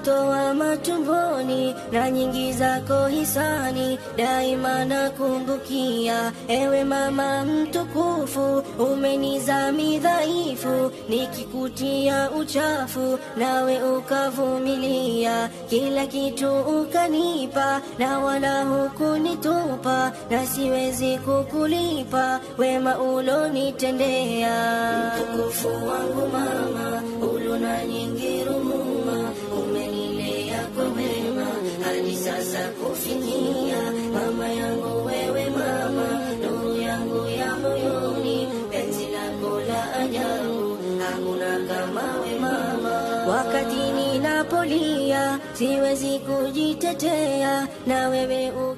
kunitoa matumboni na nyingi zako hisani daima nakumbukia ewe mama mtukufu umenizami dhaifu nikikutia uchafu nawe ukavumilia kila kitu ukanipa na wala hukunitupa na siwezi kukulipa wema ulonitendea mtukufu wangu mama ulona nyingi rumuma umenilea kwa wema hadi sasa kufikia mama yangu wewe mama nuru yangu ya moyoni penzi lako la ajabu hakuna kama we mama wakati ninapolia siwezi kujitetea na wewe u